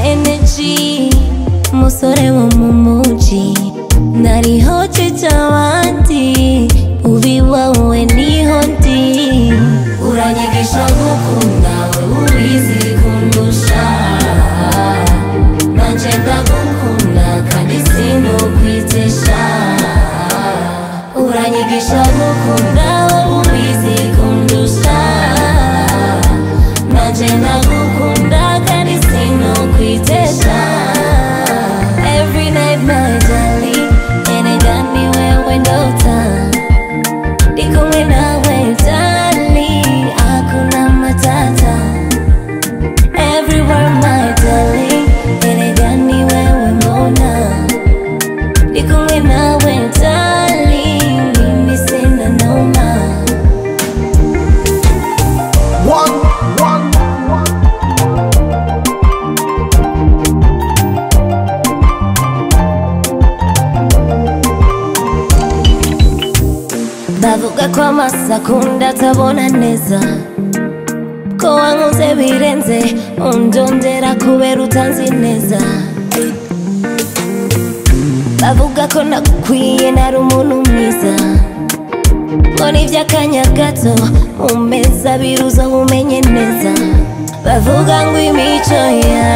energy musore wo mu mujyi nariho nshyize abandi ubi wowe niho ndi uranyigisha gukunda wowe ubizi kundusha nanjye ndagukunda kandi sinukwitesha uranyigisha gukunda wowe ubizi kundusha nanjye ndagukunda kandi sinukwitesha every night my darling erega ni wewe ndota Ni kumwe nawe darling, hakuna matata. Everywhere my darling, erega ni wewe mbona. Ni kumwe nawe darling, mimi sina noma. One, one, bavuga ko amasakunda atabona neza ko wankoze birenze undondera kubera utanzi neza bavuga ko nagukwiye nari umuntu mwiza ngo n'iby'akanya gato mu meza biruza umenye neza bavuga ngo imico ya